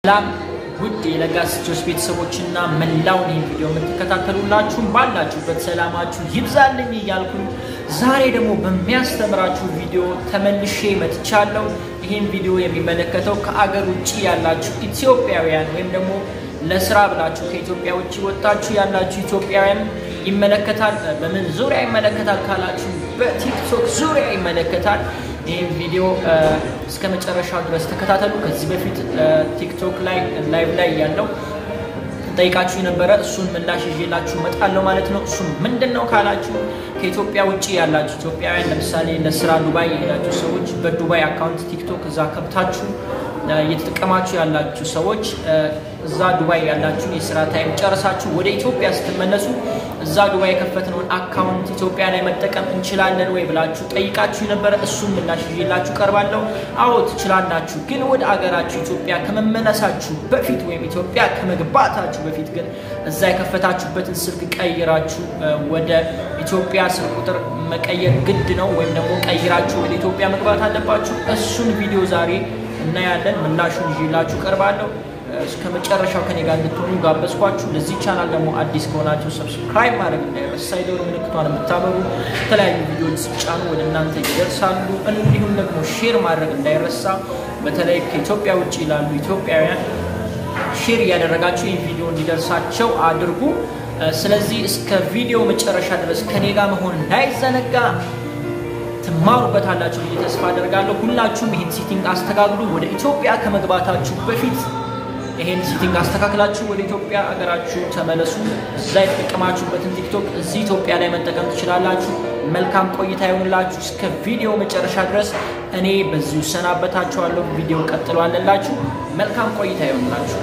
ሰላም ውድ የለጋስ ጆስ ቤተሰቦችና መላውን ይህን ቪዲዮ የምትከታተሉላችሁም ባላችሁበት ሰላማችሁ ይብዛልኝ እያልኩኝ ዛሬ ደግሞ በሚያስተምራችሁ ቪዲዮ ተመልሼ መጥቻለሁ። ይህን ቪዲዮ የሚመለከተው ከአገር ውጭ ያላችሁ ኢትዮጵያውያን ወይም ደግሞ ለስራ ብላችሁ ከኢትዮጵያ ውጭ ወጣችሁ ያላችሁ ኢትዮጵያውያን ይመለከታል። በምን ዙሪያ ይመለከታል ካላችሁ በቲክቶክ ዙሪያ ይመለከታል። ይህም ቪዲዮ እስከ መጨረሻው ድረስ ተከታተሉ። ከዚህ በፊት ቲክቶክ ላይ ላይቭ ላይ ያለው ጠይቃችሁ የነበረ እሱን ምላሽ ይዤላችሁ እመጣለሁ ማለት ነው። እሱም ምንድን ነው ካላችሁ ከኢትዮጵያ ውጭ ያላችሁ ኢትዮጵያውያን ለምሳሌ ለስራ ዱባይ የሄዳችሁ ሰዎች በዱባይ አካውንት ቲክቶክ እዛ ከብታችሁ እየተጠቀማችሁ ያላችሁ ሰዎች እዛ ዱባይ ያላችሁ የስራ ታይም ጨርሳችሁ ወደ ኢትዮጵያ ስትመለሱ እዛ ዱባይ የከፈትነውን አካውንት ኢትዮጵያ ላይ መጠቀም እንችላለን ወይ ብላችሁ ጠይቃችሁ የነበረ እሱን ምላሽ ይዤላችሁ ቀርባለሁ። አዎ ትችላላችሁ፣ ግን ወደ አገራችሁ ኢትዮጵያ ከመመለሳችሁ በፊት ወይም ኢትዮጵያ ከመግባታችሁ በፊት ግን እዛ የከፈታችሁበትን ስልክ ቀይራችሁ ወደ ኢትዮጵያ ስልክ ቁጥር መቀየር ግድ ነው፣ ወይም ደግሞ ቀይራችሁ ወደ ኢትዮጵያ መግባት አለባችሁ። እሱን ቪዲዮ ዛሬ እናያለን። ምላሹን ይዤላችሁ ቀርባለሁ። እስከ መጨረሻው ከኔ ጋር እንድትሆኑ ጋበዝኳችሁ። ለዚህ ቻናል ደግሞ አዲስ ከሆናችሁ ሰብስክራይብ ማድረግ እንዳይረሳ፣ የደወል ምልክቷን የምታበሩ የተለያዩ ቪዲዮዎች ሲጫኑ ወደ እናንተ ይደርሳሉ። እንዲሁም ደግሞ ሼር ማድረግ እንዳይረሳ፣ በተለይ ከኢትዮጵያ ውጭ ላሉ ኢትዮጵያውያን ሼር እያደረጋችሁ ይህ ቪዲዮ እንዲደርሳቸው አድርጉ። ስለዚህ እስከ ቪዲዮ መጨረሻ ድረስ ከኔ ጋር መሆን እንዳይዘነጋ ትማሩበታላችሁ ብዬ ተስፋ አደርጋለሁ። ሁላችሁም ይህን ሲቲንግ አስተካክሉ። ወደ ኢትዮጵያ ከመግባታችሁ በፊት ይሄን ሲቲንግ አስተካክላችሁ ወደ ኢትዮጵያ አገራችሁ ተመለሱ። እዛ የተጠቀማችሁበትን ቲክቶክ እዚህ ኢትዮጵያ ላይ መጠቀም ትችላላችሁ። መልካም ቆይታ ይሆንላችሁ እስከ ቪዲዮ መጨረሻ ድረስ። እኔ በዚሁ ሰናበታችኋለሁ። ቪዲዮ ቀጥሏለላችሁ። መልካም ቆይታ ይሆንላችሁ።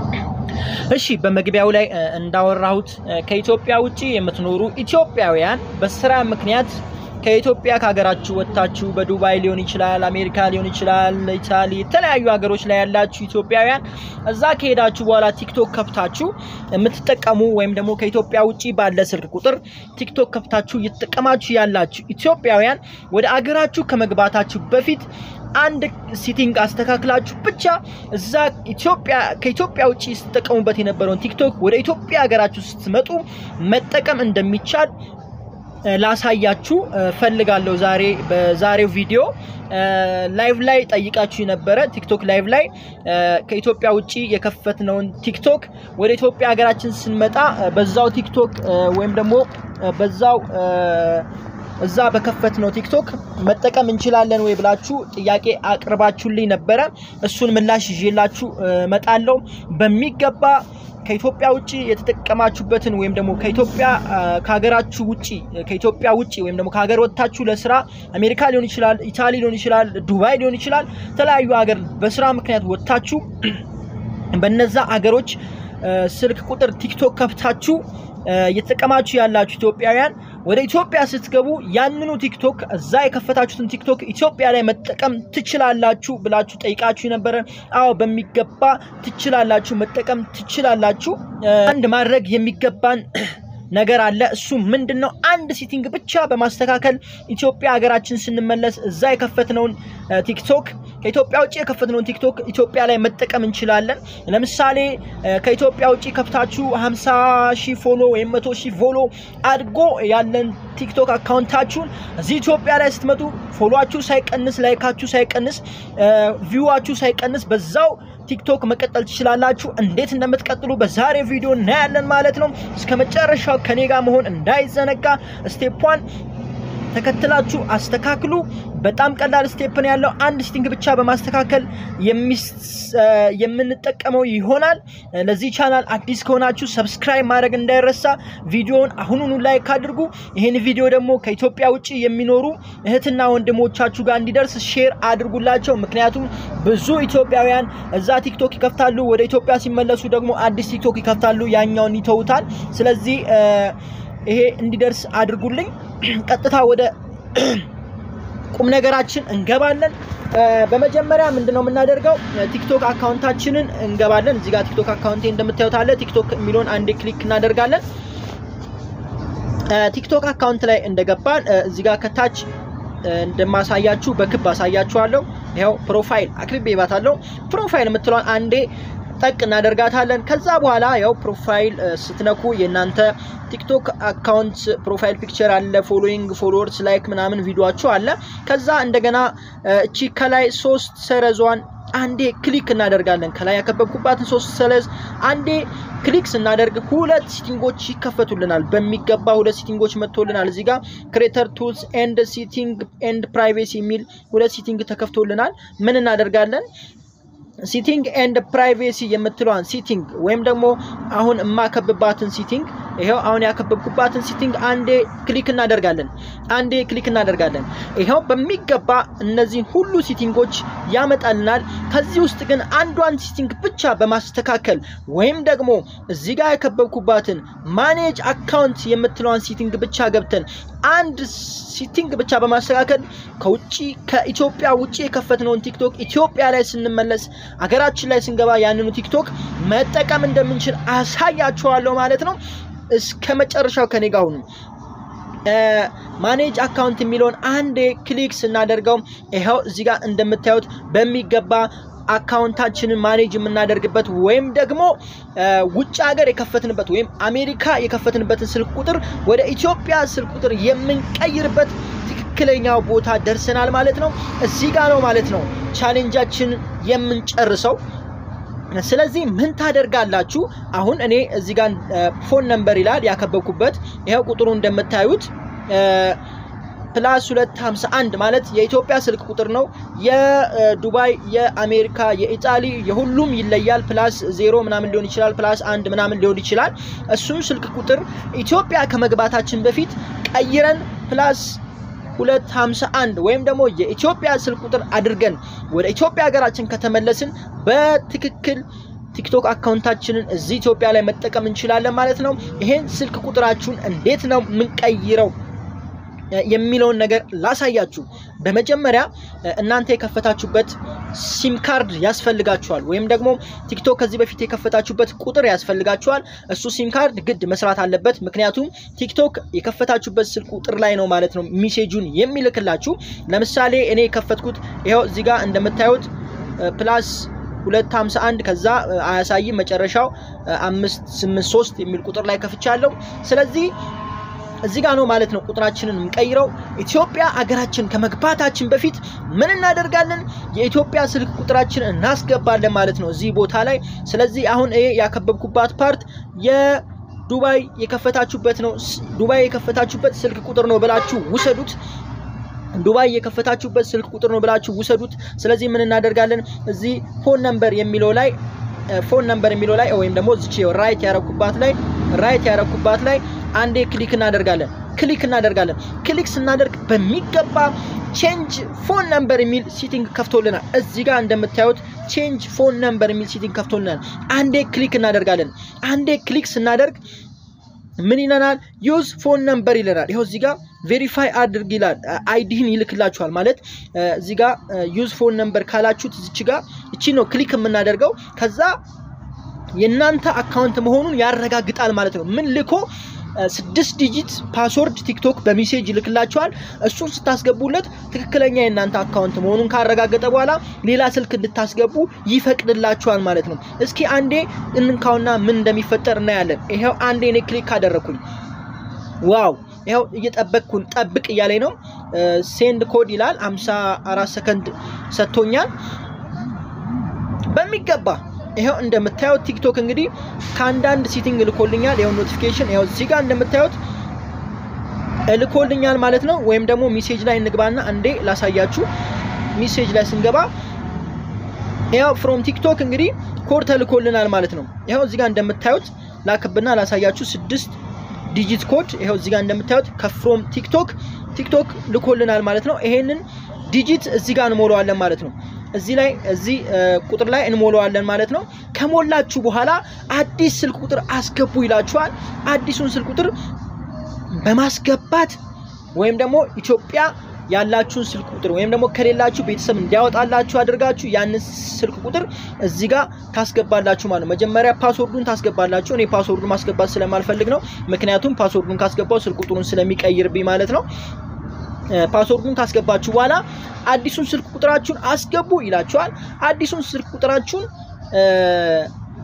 እሺ በመግቢያው ላይ እንዳወራሁት ከኢትዮጵያ ውጭ የምትኖሩ ኢትዮጵያውያን በስራ ምክንያት ከኢትዮጵያ ከሀገራችሁ ወጥታችሁ በዱባይ ሊሆን ይችላል፣ አሜሪካ ሊሆን ይችላል፣ ኢታሊ፣ የተለያዩ ሀገሮች ላይ ያላችሁ ኢትዮጵያውያን እዛ ከሄዳችሁ በኋላ ቲክቶክ ከፍታችሁ የምትጠቀሙ ወይም ደግሞ ከኢትዮጵያ ውጭ ባለ ስልክ ቁጥር ቲክቶክ ከፍታችሁ እየተጠቀማችሁ ያላችሁ ኢትዮጵያውያን ወደ አገራችሁ ከመግባታችሁ በፊት አንድ ሲቲንግ አስተካክላችሁ ብቻ እዛ ኢትዮጵያ ከኢትዮጵያ ውጭ ስትጠቀሙበት የነበረውን ቲክቶክ ወደ ኢትዮጵያ ሀገራችሁ ስትመጡ መጠቀም እንደሚቻል ላሳያችሁ ፈልጋለሁ። ዛሬ በዛሬው ቪዲዮ ላይቭ ላይ ጠይቃችሁ የነበረ ቲክቶክ ላይቭ ላይ ከኢትዮጵያ ውጭ የከፈትነውን ቲክቶክ ወደ ኢትዮጵያ ሀገራችን ስንመጣ በዛው ቲክቶክ ወይም ደግሞ በዛው እዛ በከፈትነው ቲክቶክ መጠቀም እንችላለን ወይ ብላችሁ ጥያቄ አቅርባችሁልኝ ነበረ። እሱን ምላሽ ይዤላችሁ እመጣለሁ በሚገባ ከኢትዮጵያ ውጭ የተጠቀማችሁበትን ወይም ደግሞ ከኢትዮጵያ ከሀገራችሁ ውጭ ከኢትዮጵያ ውጭ ወይም ደግሞ ከሀገር ወጥታችሁ ለስራ አሜሪካ ሊሆን ይችላል፣ ኢታሊ ሊሆን ይችላል፣ ዱባይ ሊሆን ይችላል፣ የተለያዩ ሀገር በስራ ምክንያት ወጥታችሁ በነዛ አገሮች ስልክ ቁጥር ቲክቶክ ከፍታችሁ እየተጠቀማችሁ ያላችሁ ኢትዮጵያውያን ወደ ኢትዮጵያ ስትገቡ ያንኑ ቲክቶክ እዛ የከፈታችሁትን ቲክቶክ ኢትዮጵያ ላይ መጠቀም ትችላላችሁ ብላችሁ ጠይቃችሁ ነበረ። አዎ በሚገባ ትችላላችሁ፣ መጠቀም ትችላላችሁ። አንድ ማድረግ የሚገባን ነገር አለ። እሱ ምንድን ነው? አንድ ሲቲንግ ብቻ በማስተካከል ኢትዮጵያ ሀገራችን ስንመለስ እዛ የከፈትነውን ቲክቶክ ከኢትዮጵያ ውጭ የከፈትነውን ቲክቶክ ኢትዮጵያ ላይ መጠቀም እንችላለን። ለምሳሌ ከኢትዮጵያ ውጭ ከፍታችሁ 50 ሺህ ፎሎ ወይም 100 ሺህ ፎሎ አድጎ ያለን ቲክቶክ አካውንታችሁን እዚህ ኢትዮጵያ ላይ ስትመጡ ፎሎችሁ ሳይቀንስ፣ ላይካችሁ ሳይቀንስ፣ ቪዋችሁ ሳይቀንስ በዛው ቲክቶክ መቀጠል ትችላላችሁ። እንዴት እንደምትቀጥሉ በዛሬ ቪዲዮ እናያለን ማለት ነው። እስከ መጨረሻው ከኔ ጋር መሆን እንዳይዘነጋ። ስቴፕዋን ተከትላችሁ አስተካክሉ። በጣም ቀላል ስቴፕ ነው ያለው። አንድ ሲቲንግ ብቻ በማስተካከል የምንጠቀመው ይሆናል። ለዚህ ቻናል አዲስ ከሆናችሁ ሰብስክራይብ ማድረግ እንዳይረሳ። ቪዲዮውን አሁኑኑ ላይክ አድርጉ። ይህን ቪዲዮ ደግሞ ከኢትዮጵያ ውጭ የሚኖሩ እህትና ወንድሞቻችሁ ጋር እንዲደርስ ሼር አድርጉላቸው። ምክንያቱም ብዙ ኢትዮጵያውያን እዛ ቲክቶክ ይከፍታሉ፣ ወደ ኢትዮጵያ ሲመለሱ ደግሞ አዲስ ቲክቶክ ይከፍታሉ፣ ያኛውን ይተውታል። ስለዚህ ይሄ እንዲደርስ አድርጉልኝ። ቀጥታ ወደ ቁም ነገራችን እንገባለን። በመጀመሪያ ምንድነው የምናደርገው? ቲክቶክ አካውንታችንን እንገባለን። እዚህ ጋር ቲክቶክ አካውንቴ እንደምታዩት አለ። ቲክቶክ የሚለውን አንዴ ክሊክ እናደርጋለን። ቲክቶክ አካውንት ላይ እንደገባን እዚህ ጋር ከታች እንደማሳያችሁ በክብ አሳያችኋለሁ። ይኸው ፕሮፋይል አክብቤ ባታለሁ። ፕሮፋይል የምትለውን አንዴ ጠቅ እናደርጋታለን። ከዛ በኋላ ያው ፕሮፋይል ስትነኩ የእናንተ ቲክቶክ አካውንት ፕሮፋይል ፒክቸር አለ፣ ፎሎዊንግ፣ ፎሎወርስ፣ ላይክ ምናምን ቪዲዮችሁ አለ። ከዛ እንደገና እቺ ከላይ ሶስት ሰረዟን አንዴ ክሊክ እናደርጋለን። ከላይ ያከበብኩባትን ሶስት ሰለዝ አንዴ ክሊክ ስናደርግ ሁለት ሲቲንጎች ይከፈቱልናል። በሚገባ ሁለት ሲቲንጎች መጥቶልናል። እዚህ ጋር ክሬተር ቱልስ ኤንድ ሲቲንግ ኤንድ ፕራይቬሲ የሚል ሁለት ሲቲንግ ተከፍቶልናል። ምን እናደርጋለን? ሲቲንግ ኤንድ ፕራይቬሲ የምትለዋን ሲቲንግ ወይም ደግሞ አሁን የማከብባትን ሲቲንግ ይኸው አሁን ያከበብኩባትን ሲቲንግ አንዴ ክሊክ እናደርጋለን። አንዴ ክሊክ እናደርጋለን። ይኸው በሚገባ እነዚህን ሁሉ ሲቲንጎች ያመጣልናል። ከዚህ ውስጥ ግን አንዷን ሲቲንግ ብቻ በማስተካከል ወይም ደግሞ እዚህ ጋር ያከበብኩባትን ማኔጅ አካውንት የምትለዋን ሲቲንግ ብቻ ገብተን አንድ ሲቲንግ ብቻ በማስተካከል ከውጭ ከኢትዮጵያ ውጭ የከፈትነውን ቲክቶክ ኢትዮጵያ ላይ ስንመለስ አገራችን ላይ ስንገባ ያንኑ ቲክቶክ መጠቀም እንደምንችል አሳያችኋለሁ ማለት ነው። እስከ መጨረሻው ከኔ ጋር ሁኑ። ማኔጅ አካውንት የሚለውን አንዴ ክሊክ ስናደርገው ይኸው እዚህ ጋር እንደምታዩት በሚገባ አካውንታችንን ማኔጅ የምናደርግበት ወይም ደግሞ ውጭ ሀገር የከፈትንበት ወይም አሜሪካ የከፈትንበትን ስልክ ቁጥር ወደ ኢትዮጵያ ስልክ ቁጥር የምንቀይርበት ትክክለኛው ቦታ ደርሰናል ማለት ነው። እዚህ ጋር ነው ማለት ነው ቻሌንጃችን የምንጨርሰው። ስለዚህ ምን ታደርጋላችሁ? አሁን እኔ እዚህ ጋር ፎን ነምበር ይላል ያከበብኩበት። ይኸው ቁጥሩ እንደምታዩት ፕላስ 251 ማለት የኢትዮጵያ ስልክ ቁጥር ነው። የዱባይ፣ የአሜሪካ፣ የኢጣሊ የሁሉም ይለያል። ፕላስ ዜሮ ምናምን ሊሆን ይችላል። ፕላስ አንድ ምናምን ሊሆን ይችላል። እሱን ስልክ ቁጥር ኢትዮጵያ ከመግባታችን በፊት ቀይረን ፕላስ 251 ወይም ደግሞ የኢትዮጵያ ስልክ ቁጥር አድርገን ወደ ኢትዮጵያ ሀገራችን ከተመለስን በትክክል ቲክቶክ አካውንታችንን እዚህ ኢትዮጵያ ላይ መጠቀም እንችላለን ማለት ነው። ይሄን ስልክ ቁጥራችሁን እንዴት ነው የምንቀይረው የሚለውን ነገር ላሳያችሁ። በመጀመሪያ እናንተ የከፈታችሁበት ሲም ካርድ ያስፈልጋችኋል፣ ወይም ደግሞ ቲክቶክ ከዚህ በፊት የከፈታችሁበት ቁጥር ያስፈልጋችኋል። እሱ ሲም ካርድ ግድ መስራት አለበት። ምክንያቱም ቲክቶክ የከፈታችሁበት ስልክ ቁጥር ላይ ነው ማለት ነው ሚሴጁን የሚልክላችሁ። ለምሳሌ እኔ የከፈትኩት ይኸው እዚህ ጋር እንደምታዩት ፕላስ 251 ከዛ አያሳይም መጨረሻው 583 የሚል ቁጥር ላይ ከፍቻለሁ። ስለዚህ እዚህ ጋር ነው ማለት ነው ቁጥራችንን የምንቀይረው። ኢትዮጵያ አገራችን ከመግባታችን በፊት ምን እናደርጋለን? የኢትዮጵያ ስልክ ቁጥራችን እናስገባለን ማለት ነው እዚህ ቦታ ላይ። ስለዚህ አሁን ይሄ ያከበብኩባት ፓርት የዱባይ የከፈታችሁበት ነው። ዱባይ የከፈታችሁበት ስልክ ቁጥር ነው ብላችሁ ውሰዱት። ዱባይ የከፈታችሁበት ስልክ ቁጥር ነው ብላችሁ ውሰዱት። ስለዚህ ምን እናደርጋለን? እዚህ ፎን ነምበር የሚለው ላይ ፎን ነምበር የሚለው ላይ ወይም ደግሞ እዚች ራይት ያረኩባት ላይ ራይት ያረኩባት ላይ አንዴ ክሊክ እናደርጋለን። ክሊክ እናደርጋለን። ክሊክ ስናደርግ በሚገባ ቼንጅ ፎን ነምበር የሚል ሲቲንግ ከፍቶልናል። እዚህ ጋር እንደምታዩት ቼንጅ ፎን ነምበር የሚል ሲቲንግ ከፍቶልናል። አንዴ ክሊክ እናደርጋለን። አንዴ ክሊክ ስናደርግ ምን ይለናል? ዩዝ ፎን ነምበር ይለናል። ይኸው እዚህ ጋር ቬሪፋይ አድርግ ይላል። አይዲህን ይልክላችኋል ማለት እዚህ ጋር ዩዝ ፎን ነምበር ካላችሁት እዚች ጋር እቺ ነው ክሊክ የምናደርገው ከዛ የእናንተ አካውንት መሆኑን ያረጋግጣል ማለት ነው። ምን ልኮ ስድስት ዲጂት ፓስወርድ ቲክቶክ በሜሴጅ ይልክላችኋል። እሱን ስታስገቡለት ትክክለኛ የእናንተ አካውንት መሆኑን ካረጋገጠ በኋላ ሌላ ስልክ እንድታስገቡ ይፈቅድላችኋል ማለት ነው። እስኪ አንዴ እንንካውና ምን እንደሚፈጠር እናያለን። ይኸው አንዴ እኔ ክሊክ አደረግኩኝ። ዋው ይኸው እየጠበቅኩን ጠብቅ እያለኝ ነው። ሴንድ ኮድ ይላል 54 ሰከንድ ሰጥቶኛል በሚገባ ይኸው እንደምታዩት ቲክቶክ እንግዲህ ከአንዳንድ ሲቲንግ ልኮልኛል። ይኸው ኖቲፊኬሽን ይኸው እዚህ ጋር እንደምታዩት ልኮልኛል ማለት ነው። ወይም ደግሞ ሜሴጅ ላይ እንግባና አንዴ ላሳያችሁ። ሜሴጅ ላይ ስንገባ ይኸው ፍሮም ቲክቶክ እንግዲህ ኮድ ተልኮልናል ማለት ነው። ይኸው እዚህ ጋር እንደምታዩት ላክብና ላሳያችሁ ስድስት ዲጂት ኮድ ይኸው እዚህ ጋር እንደምታዩት ከፍሮም ቲክቶክ ቲክቶክ ልኮልናል ማለት ነው። ይሄንን ዲጂት እዚህ ጋር እንሞላዋለን ማለት ነው። እዚህ ላይ እዚህ ቁጥር ላይ እንሞላዋለን ማለት ነው። ከሞላችሁ በኋላ አዲስ ስልክ ቁጥር አስገቡ ይላችኋል። አዲሱን ስልክ ቁጥር በማስገባት ወይም ደግሞ ኢትዮጵያ ያላችሁን ስልክ ቁጥር ወይም ደግሞ ከሌላችሁ ቤተሰብ እንዲያወጣላችሁ አድርጋችሁ ያንን ስልክ ቁጥር እዚህ ጋር ታስገባላችሁ ማለት ነው። መጀመሪያ ፓስወርዱን ታስገባላችሁ። እኔ ፓስወርዱን ማስገባት ስለማልፈልግ ነው። ምክንያቱም ፓስወርዱን ካስገባው ስልክ ቁጥሩን ስለሚቀይርብኝ ማለት ነው። ፓስወርዱን ካስገባችሁ በኋላ አዲሱን ስልክ ቁጥራችሁን አስገቡ ይላችኋል። አዲሱን ስልክ ቁጥራችሁን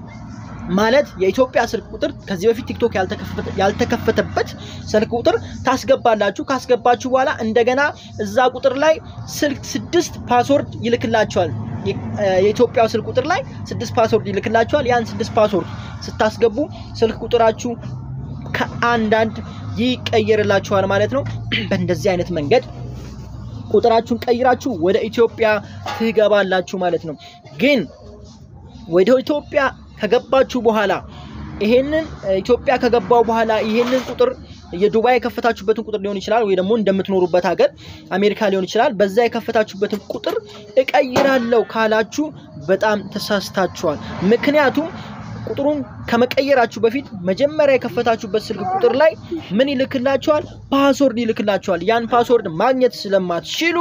ማለት የኢትዮጵያ ስልክ ቁጥር ከዚህ በፊት ቲክቶክ ያልተከፈተበት ስልክ ቁጥር ታስገባላችሁ። ካስገባችሁ በኋላ እንደገና እዛ ቁጥር ላይ ስልክ ስድስት ፓስወርድ ይልክላችኋል። የኢትዮጵያ ስልክ ቁጥር ላይ ስድስት ፓስወርድ ይልክላችኋል። ያን ስድስት ፓስወርድ ስታስገቡ ስልክ ቁጥራችሁ ከአንዳንድ ይቀየርላችኋል ማለት ነው። በእንደዚህ አይነት መንገድ ቁጥራችሁን ቀይራችሁ ወደ ኢትዮጵያ ትገባላችሁ ማለት ነው። ግን ወደ ኢትዮጵያ ከገባችሁ በኋላ ይሄንን ኢትዮጵያ ከገባው በኋላ ይሄንን ቁጥር የዱባይ የከፈታችሁበትን ቁጥር ሊሆን ይችላል፣ ወይ ደግሞ እንደምትኖሩበት ሀገር አሜሪካ ሊሆን ይችላል። በዛ የከፈታችሁበትን ቁጥር እቀይራለሁ ካላችሁ በጣም ተሳስታችኋል። ምክንያቱም ቁጥሩን ከመቀየራችሁ በፊት መጀመሪያ የከፈታችሁበት ስልክ ቁጥር ላይ ምን ይልክላችኋል? ፓስወርድ ይልክላችኋል። ያን ፓስወርድ ማግኘት ስለማትችሉ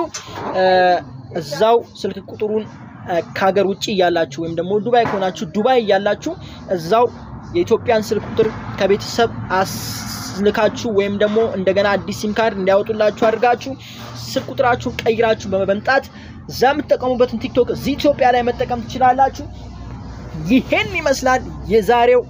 እዛው ስልክ ቁጥሩን ከሀገር ውጭ እያላችሁ ወይም ደግሞ ዱባይ ከሆናችሁ ዱባይ እያላችሁ እዛው የኢትዮጵያን ስልክ ቁጥር ከቤተሰብ አስልካችሁ ወይም ደግሞ እንደገና አዲስ ሲም ካርድ እንዲያወጡላችሁ አድርጋችሁ ስልክ ቁጥራችሁን ቀይራችሁ በመምጣት እዛ የምትጠቀሙበትን ቲክቶክ እዚህ ኢትዮጵያ ላይ መጠቀም ትችላላችሁ። ይሄን ይመስላል የዛሬው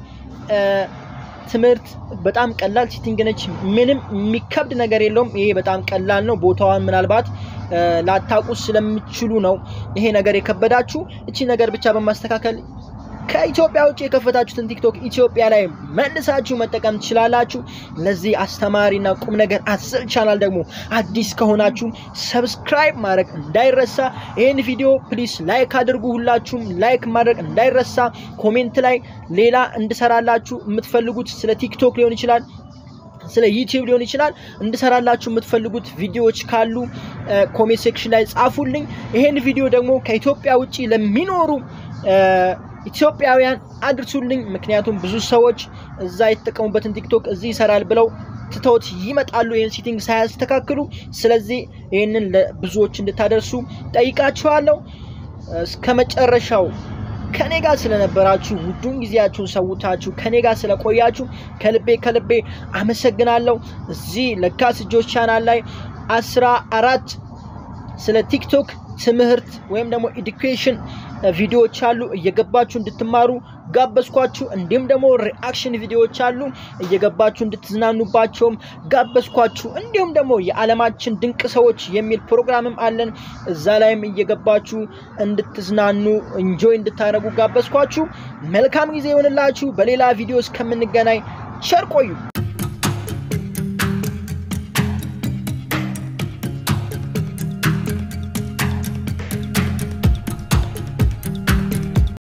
ትምህርት። በጣም ቀላል ሴቲንግ ነች። ምንም የሚከብድ ነገር የለውም። ይሄ በጣም ቀላል ነው። ቦታዋን ምናልባት ላታውቁ ስለሚችሉ ነው ይሄ ነገር የከበዳችሁ። እቺ ነገር ብቻ በማስተካከል ከኢትዮጵያ ውጭ የከፈታችሁትን ቲክቶክ ኢትዮጵያ ላይ መልሳችሁ መጠቀም ትችላላችሁ። ለዚህ አስተማሪና ቁም ነገር አዘል ቻናል ደግሞ አዲስ ከሆናችሁ ሰብስክራይብ ማድረግ እንዳይረሳ። ይህን ቪዲዮ ፕሊስ ላይክ አድርጉ። ሁላችሁም ላይክ ማድረግ እንዳይረሳ። ኮሜንት ላይ ሌላ እንድሰራላችሁ የምትፈልጉት ስለ ቲክቶክ ሊሆን ይችላል ስለ ዩቲዩብ ሊሆን ይችላል እንድሰራላችሁ የምትፈልጉት ቪዲዮዎች ካሉ ኮሜንት ሴክሽን ላይ ጻፉልኝ። ይሄን ቪዲዮ ደግሞ ከኢትዮጵያ ውጭ ለሚኖሩ ኢትዮጵያውያን አድርሱልኝ። ምክንያቱም ብዙ ሰዎች እዛ የተጠቀሙበትን ቲክቶክ እዚህ ይሰራል ብለው ትተውት ይመጣሉ፣ ይህን ሴቲንግ ሳያስተካክሉ። ስለዚህ ይህንን ለብዙዎች እንድታደርሱ ጠይቃችኋለሁ። እስከ መጨረሻው ከኔ ጋር ስለነበራችሁ ውዱን ጊዜያችሁን ሰውታችሁ ከኔ ጋር ስለቆያችሁ ከልቤ ከልቤ አመሰግናለሁ። እዚህ ለጋስ እጆች ቻናል ላይ አስራ አራት ስለ ቲክቶክ ትምህርት ወይም ደግሞ ኤዱኬሽን ቪዲዮዎች አሉ። እየገባችሁ እንድትማሩ ጋበዝኳችሁ። እንዲሁም ደግሞ ሪአክሽን ቪዲዮዎች አሉ። እየገባችሁ እንድትዝናኑባቸውም ጋበዝኳችሁ። እንዲሁም ደግሞ የዓለማችን ድንቅ ሰዎች የሚል ፕሮግራምም አለን። እዛ ላይም እየገባችሁ እንድትዝናኑ እንጆይ እንድታደርጉ ጋበዝኳችሁ። መልካም ጊዜ ይሆንላችሁ። በሌላ ቪዲዮ እስከምንገናኝ ቸር ቆዩ።